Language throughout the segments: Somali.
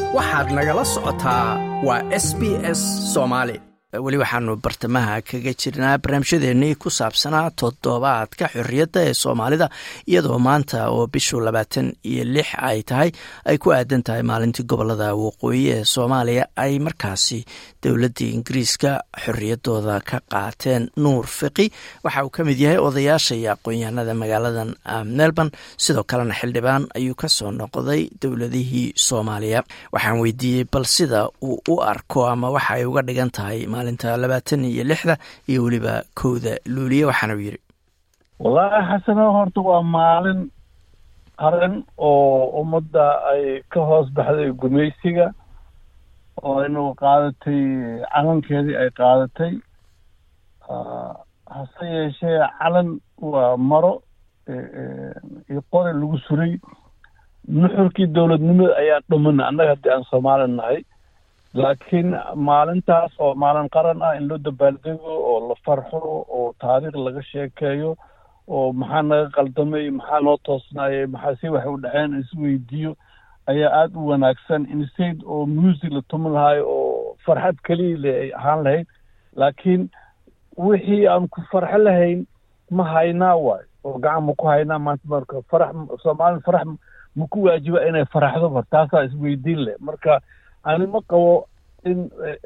waxaad nagala socotaa waa s b s soomaali weli waxaanu bartamaha kaga jirnaa barnaamijyadeennii ku saabsanaa toddobaadka xorriyadda ee soomaalida iyadoo maanta oo bishu labaatan iyo lix ay tahay ay ku aadan tahay maalintii gobolada waqooyi ee soomaaliya ay markaasi dowladdii ingiriiska xorriyaddooda ka qaateen nuur fiqi waxa uu ka mid yahay odayaasha iyo aqoon-yahanada magaaladan melbourne sidoo kalena xildhibaan ayuu ka soo noqday dowladihii soomaaliya waxaan weydiiyey bal sida uu u arko ama waxa ay uga dhigan tahay maalinta labaatan iyo lixda iyo weliba kowda luuliye waxaana u yidhi wallaahi xasano horta waa maalin qaran oo ummadda ay ka hoos baxday gumaysiga oo inu qaadatay calankeedii ay qaadatay hase yeeshee calan waa maro iyo qori lagu suray nuxurkii dowladnimada ayaa dhumana annaga haddii aan soomaali nahay laakiin maalintaas oo maalin qaran ah in loo dabaaldego oo la farxo oo taariikh laga sheekeeyo oo maxaa naga qaldamay maxaa noo toosnaayay maxaa si waxay u dhaceen isweydiiyo ayaa aada u wanaagsan instead oo music la tuman lahayo oo farxad keliya le ay ahaan lahayd laakiin wixii aan ku farxo lahayn ma haynaa waayo oo gacan ma ku haynaa maanta marka farax soomaalida farax ma ku waajiba inay faraxdo mar taasaa isweydiin leh marka ani ma qabo in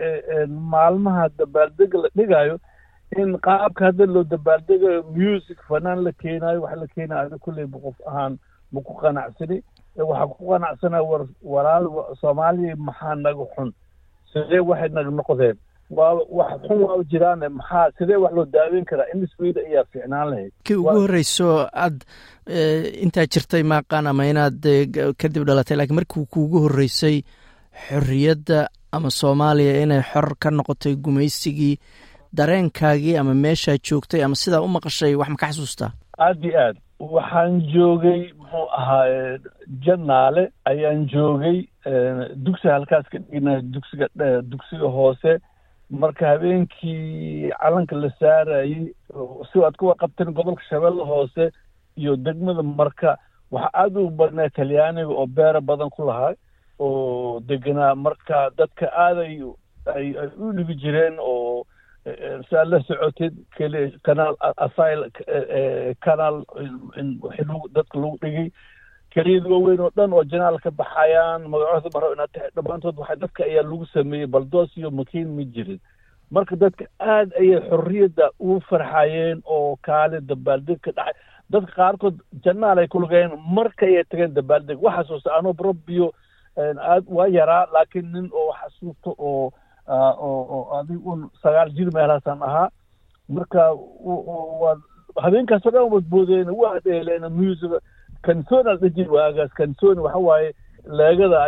maalmaha dabaaldega la dhigayo in qaabka hadda loo dabaaldegayo music fanaan la keenaayo wax la keenayo ada kulleyba qof ahaan ma ku qanacsani waxaa ku qanacsanaa war walaal soomaaliya maxaa naga xun sidee waxay naga noqdeen waa wax xun waa jiraan maxaa sidee wax loo daaweyn karaa in isweyda ayaa fiicnaan lahayd kii ugu horreyso aad intaa jirtay maaqaan ama inaad kadib dhalatay lakiin markii kuugu horreysay xorriyadda ama soomaaliya inay xor ka noqotay gumaysigii dareenkaagii ama meeshaa joogtay ama sidaa u maqashay wax ma ka xasuustaa aad iyo aad waxaan joogay muxuu ahaa janaale ayaan joogay dugsiga halkaas ka dhigna dugsiga dugsiga hoose marka habeenkii calanka la saarayey si aad kuwa qabteen gobolka shabeelle hoose iyo degmada marka waxaa aada u badnaa talyaaniga oo beera badan ku lahaa oo deganaa marka dadka aaday ay ay u dhigi jireen oo saa la socotid keli kanaal asil kanaal wixii dadka lagu dhigay keliyada waaweyn oo dhan oo janaal ka baxayaan magacooda maro inaad tahay dhammaantood waxa dadka ayaa lagu sameeyey baldoos iyo makiin ma jirin marka dadka aad ayay xorriyadda ugu farxayeen oo kaali dabaaldeg ka dhacay dadka qaarkood janaal ay kulugayeen marka ayay tageen dabaaldeg waxaasuusa anoo rabbiyo aad waa yaraa laakiin nin oo xasuusto oo oo adig un sagaal jir meelahaasaan ahaa marka waa habeenkaasoo dhan wadboodeen waa dheeleen music kansona dhajir waagaas kansoni waxa waaye leegada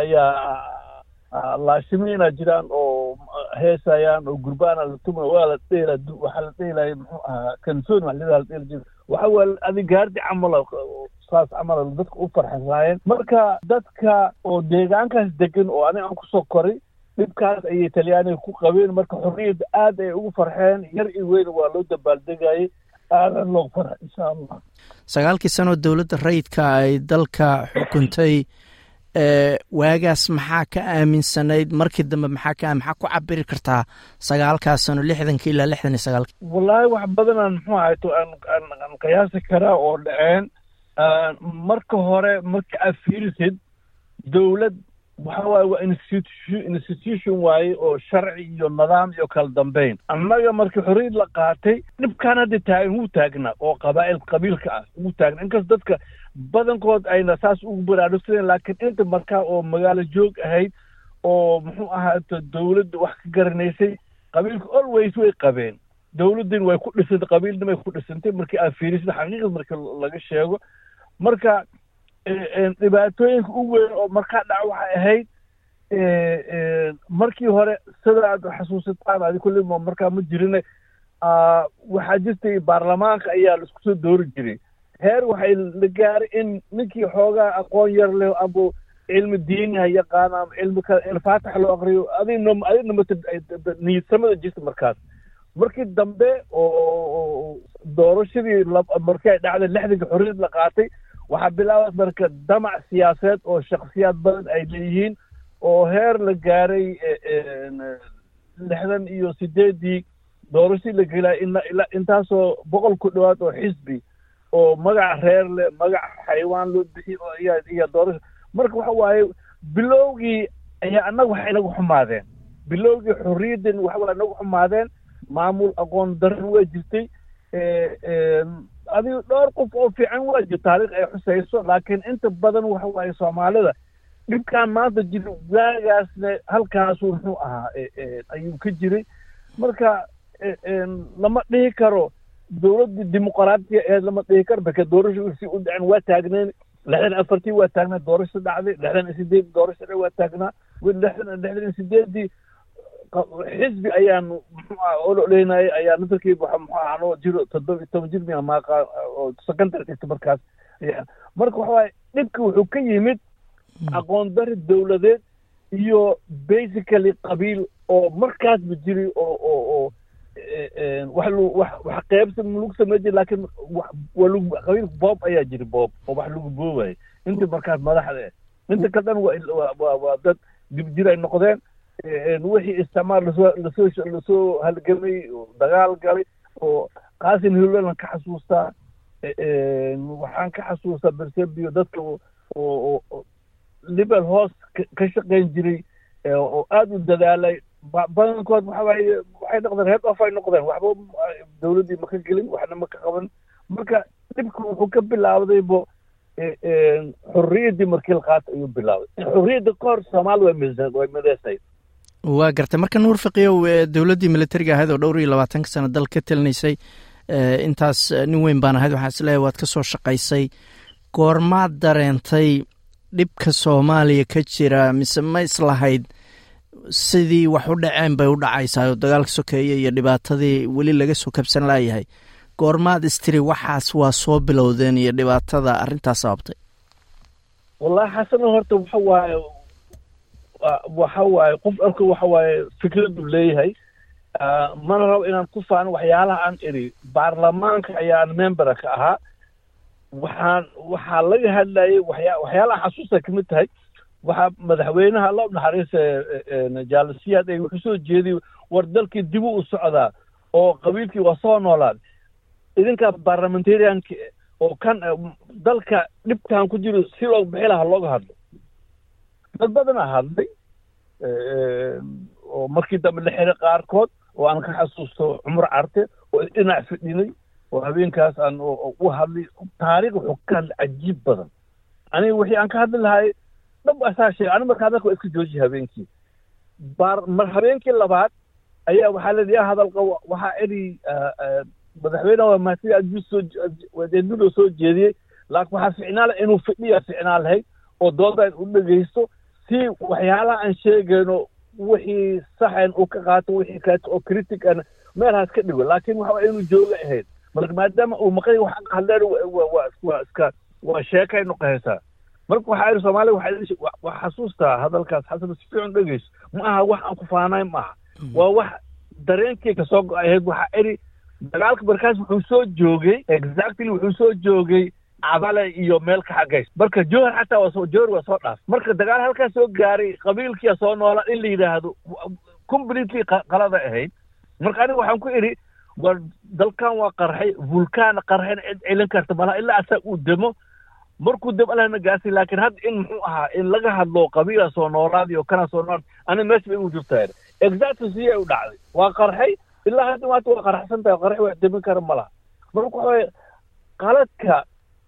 ayaa laashimiina jiraan oo heesayaan oo gurbaana la tuma waa la dheela waxaa la dheelaya muxuu ahaa kansoni wax lidaa la dheela jira waxa waa adig gaardi camal saas camal dadka u farxasaayeen marka dadka oo deegaankaas degan oo aniga aan kusoo koray dhibkaas ayay talyaaniga ku qabeen marka xorriyadda aad ay ugu farxeen yar iyo weyn waa loo dabaaldegayay aadan loo farxa insha allah sagaalkii sanoo dowladda rayidka ay dalka xukuntay waagaas maxaa ka aaminsanayd markii dambe maxaa ka maxaa ku cabiri kartaa sagaalkaa sano lixdankii ilaa lixdan iyo sagaalki wallaahi wax badanaan muxuu ahayto aan aan qiyaasi karaa oo dhaceen marka hore marka aad fiirisid dowlad waxa waaye waa institution institution waaye oo sharci iyo nidaam iyo kala dambeyn annaga markii xorriyad la qaatay dhibkaan hadda taagan wuu taagnaa oo qabaa'il qabiilka ah wuu taagnaa inkas dadka badankood ayna saas ugu baraarugsadeen laakiin inta markaa oo magaalo joog ahayd oo muxuu ahaa dowladda wax ka garanaysay qabiilka always way qabeen dowladdin way ku dhisantay qabiilna way ku dhisantay markii aad fiirisid xaqiiqad marka laga sheego marka dhibaatooyinka u weyn oo markaa dhac waxay ahayd markii hore sida aad xasuusataan adi kulli markaa ma jirine waxaa jirtay baarlamaanka ayaa la isku soo doori jiray heer waxay la gaaray in ninkii xoogaa aqoon yar leh amba cilmi diiniha yaqaana ama cilmi kale ilfaatax loo aqriyo adina adina mata niyadsamada jirta markaas markii dambe oo doorashadii markii ay dhacday lixdanka xorriyad la qaatay waxaa bilaabay marka damac siyaasadeed oo shaksiyaad badan ay leeyihiin oo heer la gaaray lixdan iyo sideeddii doorashii la gelaya ila intaasoo boqol ku dhowaad oo xisbi oo magac reer leh magac xayawaan loo bixiy iyo doorasho marka waxa waaye bilowgii ayaa annaga waxay inagu xumaadeen bilowgii xorriyaddan waxa waa inagu xumaadeen maamul aqoon daran waa jirtay adiga dhowr qof oo fiican waa jir taariikh ay xusayso laakiin inta badan waxa waaye soomaalida dhibkaan maanta jira waagaasna halkaasu muxuu ahaa ayuu ka jiray marka lama dhihi karo dowladdii dimuqraatiya aheed lama dhihi karo marka doorasho si u dhacen waa taagneen lixdan afartii waa taagnaa doorasho dhacday lixdan iyo sideed doorasho waa taagnaa lixdan lixdan iyo sideeddii xisbi ayaanu muxuu aha ololeynayay ayaa nadarkii muxuu aha anoo jiro toddoba iyo toban jir miya maaqa oo secondary dhigta markaas ayaa marka waxa waaye dhibka wuxuu ka yimid aqoon dari dowladeed iyo basically qabiil oo markaasba jiri oo oo oo wax lu wax wax qeybsa lagu samey jiri laakiin waa lagu qabiil boob ayaa jiri boob oo wax lagu boobaya inta markaas madaxda inta ka dhan waa waa waa dad dibjir ay noqdeen wixii isticmaal lasoo lasoo lasoo halgamay dagaal galay oo qaasin hilolan ka xasuustaa waxaan ka xasuustaa bersebio dadka oo libel hoos ka shaqayn jiray oo aada u dadaalay badankood waxa waaye waxay noqdeen head off ay noqdeen waxba dowladdii ma ka gelin waxna ma ka qaban marka dhibka wuxuu ka bilaawdaybo xorriyaddii markii la qaata ayuu bilaabay xorriyadda ka hor soomaali way way mideysay waa gartay marka nuur faqiyow dowladdii militariga ahayd oo dhowr iyo labaatanka sano dal ka telinaysay intaas nin weyn baan ahayd waxaan isleeyahay waad ka soo shaqaysay goormaad dareentay dhibka soomaaliya ka jira mise ma islahayd sidii wax u dhaceen bay u dhacaysaa oo dagaalka sokeeye iyo dhibaatadii weli laga soo kabsan laayahay goormaad istiri waxaas waa soo bilowdeen iyo dhibaatada arrintaas sababtay wallahi xasano horta waxa waaye waxa waaye qof alka waxa waaye fikradu leeyahay mana rabo inaan ku faano waxyaalaha aan iri baarlamaanka ayaan membera ka ahaa waxaan waxaa laga hadlayay waxya waxyaalaha xasuusta ka mid tahay waxaa madaxweynaha alla naxariista jaalasiyaad ay wuxuu soo jeediyey war dalkii dibu u socdaa oo qabiilkii waa soo noolaad idinka barlamentarianka oo kan dalka dhibkan ku jiro si loo bixi lahaa looga hadlo dad badanaa hadlay oo markii dambe la xiray qaarkood oo aan ka xasuusto cumar carte oo dhinac fidhinay oo habeenkaas aan u hadlay taariikh wuxuu ka hadlay cajiib badan aniga wixii aan ka hadli lahay dhab asaa sheegay aniga markaa dalka waa iska joojiya habeenkii baar mar habeenkii labaad ayaa waxaa leedahay yaa hadal qabo waxaa eri madaxweyneha waa mahadsan adjus soo wadeednudoo soo jeediyey laakiin waxaa ficnaa leh inuu fidhiya ficnaa lahayd oo dooda u dhegaysto si waxyaalaha aan sheegayno wixii saxan uu ka qaato wixii kaleeto oo critic an meelhaas ka dhigo laakiin waxa waa inuu jooga ahayd marka maadaama uu maqay wax aan hadleen waa iska waa sheekay noqonaysaa marka waxaa iri soomaaliya waxaa waa xasuustaa hadalkaas xasan si fiican dhegeyso ma aha wax aan ku faanayn ma aha waa wax dareenkii kasoo go-ay ahayd waxaa iri dagaalka markaas wuxuu soo joogay exactly wuxuu soo joogay cabale iyo meel ka xagays marka jowhar xataa waa soo jowhar waa soo dhaaf marka dagaal halkaas soo gaaray qabiilkia soo noolaa in la yidhaahdo completely qalada ahayd marka aniga waxaan ku idhi war dalkan waa qarxay vulkaan qarxayna cid celin karta malaha ilaa asaa uu demo markuu demo alahna gaasi laakiin hadda in muxuu ahaa in laga hadlo qabiila soo noolaadi oo kana soo noolaad aniga meesha bay igu jirtaa exactly siyay u dhacday waa qarxay ilaa hadda maanta waa qarxsan tahay qarx wax demin kara ma laha marka waxa waye qaladka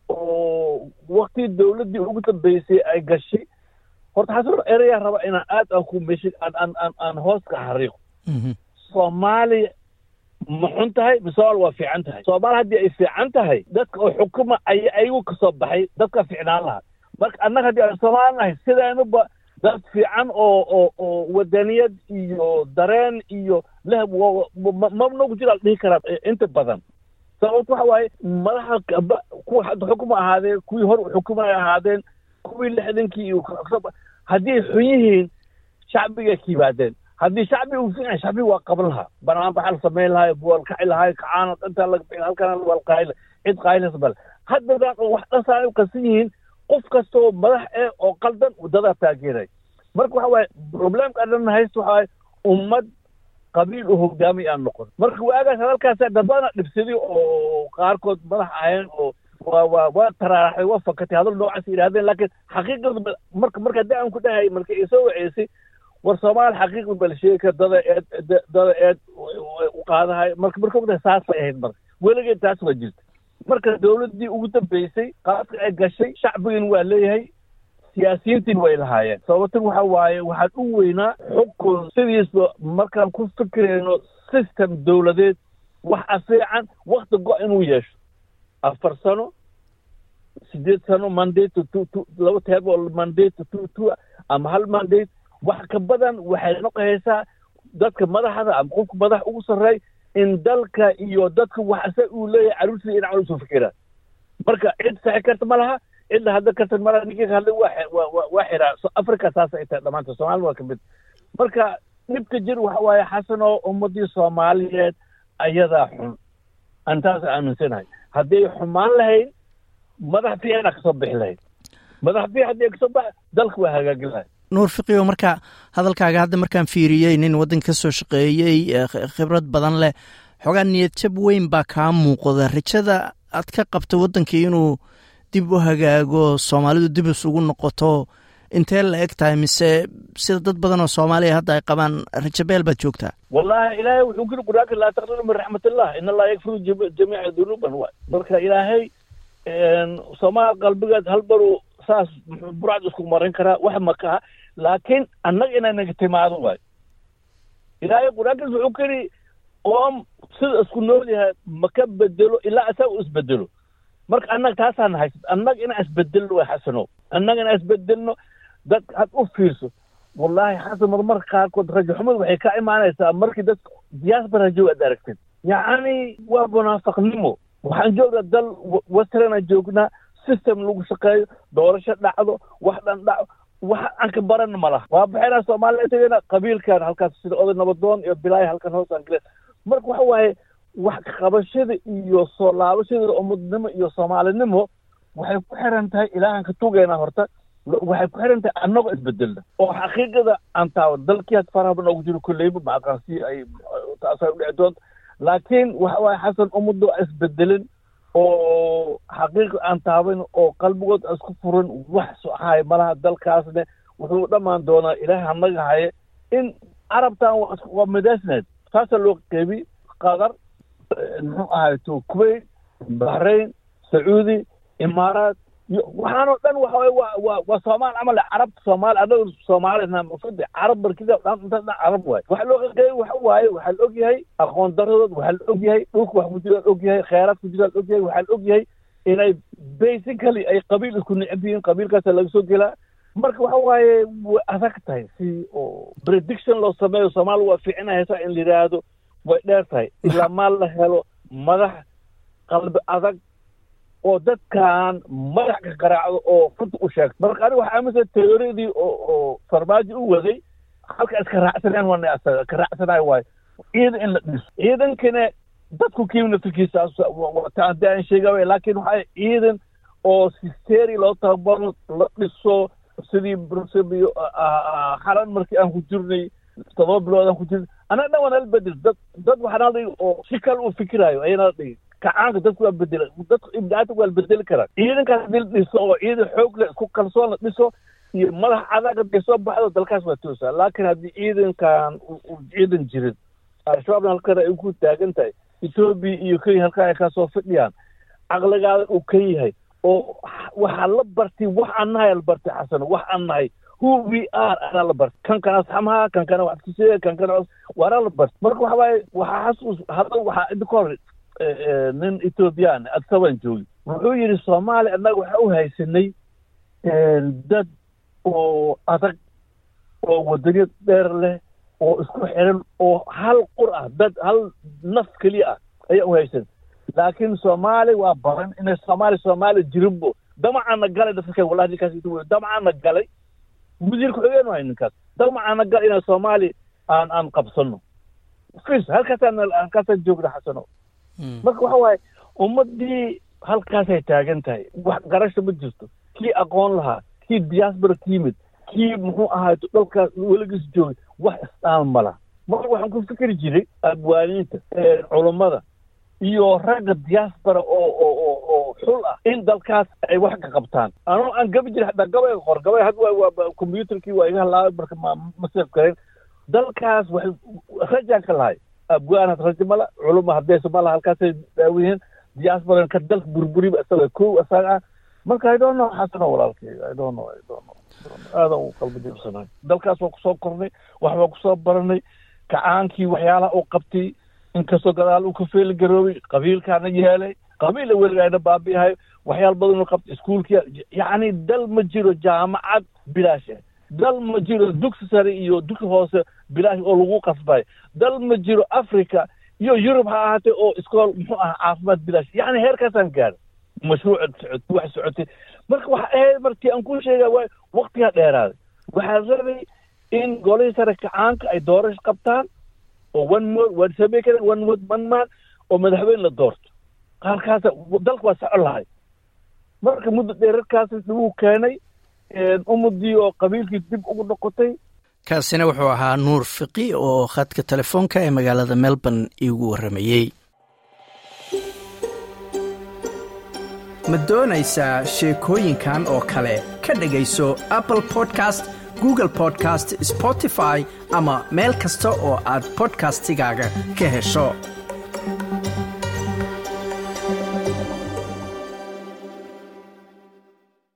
oo waktii dowladdii ugu dambeysay ay gashay horta xasan erayaa raba inaan aad aan ku meshi aan aan aan aan hoos ka xariiqo soomaaliya ma xun tahay misoal waa fiican tahay soomaaliya haddii ay fiican tahay dadka oo xukuma ay ayagu kasoo baxay dadka fiicnaan lahaa marka annaga haddii aan soomaali nahay sidaanuba dad fiican oo oo oo wadaniyad iyo dareen iyo leh ma nagu jira la dhihi karaa inta badan sababto waxa waaye madaxa kuwa hadda xukuma ahaadeen kuwii hor xukumay ahaadeen kuwii lixdankii haddii xun yihiin shacbiga ka yimaadeen haddii shacbiga uu fiican shacbiga waa qaban lahaa banaan baxaa la samayn lahaa buwal kaci lahaa kacaana intaa laga bixin halkana wal qaayla cid qaaylaysa bale haddadaan wax dhasaa u qasan yihiin qof kastoo madax eh oo qaldan wadadaa taageeray marka waxa waaye problemka adhan haysta waxa waaye ummad qabiil u hogaamay aan noqon marka waagaas hadalkaas dadbana dhibsaday oo qaarkood madax aheen oo waa waa waa taraaraxay waa fakatay hadal noocaas yidhahdeen laakiin xaqiiqada marka marka haddii aan ku dhahay marka isoo waceysay war soomaali xaqiiqda bal sheeka dada eed dada eed u qaadahay marka marka ogtahay saasay ahayd marka weligeed taas waa jirta marka dawladdii ugu dambeysay qaadka ay gashay shacbigan waa leeyahay siyaasiyiintiin way lahaayeen sababtan waxa waaye waxaan u weynaa xukun sidiisba markaan ku fikirayno system dawladeed waxa fiican wakti go- inuu yeesho afar sano sideed sano mandate to to laba teeb oo mandate to to ama hal mandate wax ka badan waxay noqonaysaa dadka madaxda ama qofka madax ugu sarreey in dalka iyo dadka waxse uu leeyahay caruurtiisa dhinacan usoo fikiraan marka cid saxi karta ma laha cidda hadda karta malaha ninkii hadlay waa waa waa xiraa africa saas ay tahay dhamaanta soomaalida waa ka mid marka dhibka jir waxa waaye xasan oo ummadii soomaaliyeed ayadaa xun aan taas aaminsanahay haddii ay xumaan lahayd madax fiicana kasoo bixi lahayd madax fiic haddii ay kasoo bax dalka waa hagaagin lahayd nuur fiqiyo marka hadalkaaga hadda markaan fiiriyey nin waddanka ka soo shaqeeyey khibrad badan leh xoogaa niyad jab weyn baa kaa muuqda rajada aad ka qabta waddankii inuu dib u hagaago soomaalidu dib isugu noqoto intee la eg tahay mise sida dad badan oo soomaaliya hadda ay qabaan rajabeel baad joogtaa wallahi ilaahay wuxuu kuli quraanka laa taqninu min raxmatillah in allah yakfiru jamiica dunuuban waay marka ilaahay soomaali qalbigeed hal baruu saas burcad isku marin karaa wax makaha laakiin annaga inay naga timaado waay ilaahay qur-aankiis wuxuu kiri oom sida isku nool yahay maka bedelo ilaa isaga u isbedelo marka annaga taasaan haysa annaga inaan isbedelno way xasano annaga inaan isbedelno dad had u fiirso wallahi xasan marmarka qaarkood rajo xumad waxay ka imaanaysaa markii dadka diaspora joog aad aragtid yacni waa munaafaqnimo waxaan joognaa dal westernaan joognaa system lagu shaqeeyo doorasho dhacdo wax dhan dhaco wax aan ka baran ma laha waa baxaynaa soomaaliya tegayna qabiilkan halkaas sida oday nabadoon iyo bilaaya halkan hoos aan galeen marka waxa waaye wax qabashada iyo soo laabashada ummadnimo iyo soomaalinimo waxay ku xiran tahay ilaahan ka tugaynaa horta waxay ku xiran tahay annagoo isbedelna oo xaqiiqada aan taawo dalkii had faraha noogu jiro kolleyba ma aqaansi ay taasay u dhici doonta laakiin waxa waaye xasan ummadda waa isbedelin oo xaqiiqa aan taaban oo qalbigood isku furan wax soxahay malaha dalkaasne wuxuu dhammaan doonaa ilaahay hanaga haye in carabtan waa midaasneed saasaa loo qeybi qatar muxuu ahay to kuwait bahrain sacuudi imaaraat waxaanoo dhan waxa waye waa waa waa soomaal camal carabta soomaali anaga soomaalina maqsudi carab barkida dhan inta dhan carab waaye waxa loo qeybay waxa waaye waxaa la og yahay aqoon daradood waxaa la og yahay dhulka wax ku jiraan og yahay kheyraad ku jiraan og yahay waxaa la og yahay inay basically ay qabiil isku necab yihiin qabiilkaasa laga soo gelaa marka waxa waaye way adag tahay si oo prediction loo sameeyo soomaaliya waa fiicinaysa in la yidhaahdo way dheer tahay ilaa maal la helo madax qalbi adag oo dadkan madax ka qaraacdo oo runta u sheegto marka aniga waxaa aaminsan teoridii oo oo farmaajo u waday halka iska raacsaneen wana asaga ka raacsanayo waayo ciidan in la dhiso ciidankana dadku kiimna fikirsaas haddii aan sheegay laakiin waxaa ciidan oo sisteri loo tababaro la dhiso sidii brusebio xalan markii aan ku jirnay todoba bilood aan ku jirnay anaga dhan waa nala bedel dad dad waxaa nala dhigi oo si kale u fikiraayo ayaa nala dhigi kacaanka dadku waa bedela dadku ibdaata waa la bedeli karaa ciidankaas hadii la dhiso oo ciidan xoog leh isku kalsoon la dhiso iyo madax adag hadday soo baxdo dalkaas waa toosaa laakiin haddii ciidankan uu ciidan jirin al-shabaabna halkan ay ku taagan tahay etoobiya iyo kenya halkan ay kasoo fidhiyaan caqligaada uu ka yahay oo waxaa la bartay wax aan nahay la bartay xasan wax aan nahay who we are anaa la bartay kan kana asxamaha kan kana wax kusee kan kana waana la bartay marka waxa waaye waxaa xasuus hadda waxaa inta ka hor nin ethoobiyan adsaban joogi wuxuu yidhi soomaaliya annaga waxaa u haysanay dad oo adag oo wadaniyad dheer leh oo isku xiran oo hal qur ah dad hal naf keliya ah ayaa u haysan laakiin soomaali waa badan inay soomaali soomaali jirinbo damacaana galay dadka wallahi ninkaas intuu damacaana galay wasiirka xogeen waay ninkaas damacaana galay inay soomaali aan aan qabsano fis halkaasaan halkaasaan joogna xasano marka waxa waaye ummadii halkaasay taagan tahay wax garasha ma jirto kii aqoon lahaa kii diaspora ka yimid kii muxuu ahaay dalkaas weligiis joogay wax istaan mala marka waxaan ku fikri jiray abwaaniinta culummada iyo ragga diaspora oo oo oo oo xul ah in dalkaas ay wax ka qabtaan anoo aan gabi jiray hataa gabayga qor gabay had waa waa combyuterkii waa iga halaabay marka ma ma seef karen dalkaas waxay rajaan ka lahay abwaan had rajo mala culuma haddaysa mala halkaasay daawiyihiin diaspora ka dalka burburiba isaga kow isaga ah marka i don't know xasano walaalkay i don't know i don't know aadan u qalbi jibsanahay dalkaas waa kusoo kornay wax baa kusoo baranay kacaankii waxyaalaha uu qabtay inkastoo gadaal uu ka feeli garoobay qabiilkaana yeelay qabiilla weligaana baabi'ahay waxyaal badan uu qabtay iskuulkii yacni dal ma jiro jaamacad bilaash ah dal ma jiro dugsi sare iyo dugsi hoose bilaash oo lagu qasbay dal ma jiro africa iyo yurub ha ahaatee oo iskool muxuu ahaa caafimaad bilaash yacni heerkaasaan gaadhay mashruuc socotay wax socotay marka waxa ahayd markii aan ku sheega waay waktigaa dheeraaday waxaa rabay in golihii sare kacaanka ay doorasho qabtaan oo one mo waa samey karen one mo one man oo madaxweyne la doorto halkaasa dalka waa socon lahay marka muddo dheerarkaas lagu keenay ummadii oo qabiilkii dib ugu noqotay kaasina wuxuu ahaa nuur fiqi oo khadka telefoonka ee magaalada melbourne iigu warramayey ma doonaysaa sheekooyinkan oo kale ka dhegayso apple podcast google podcast spotify ama meel kasta oo aad bodkastigaaga ka hesho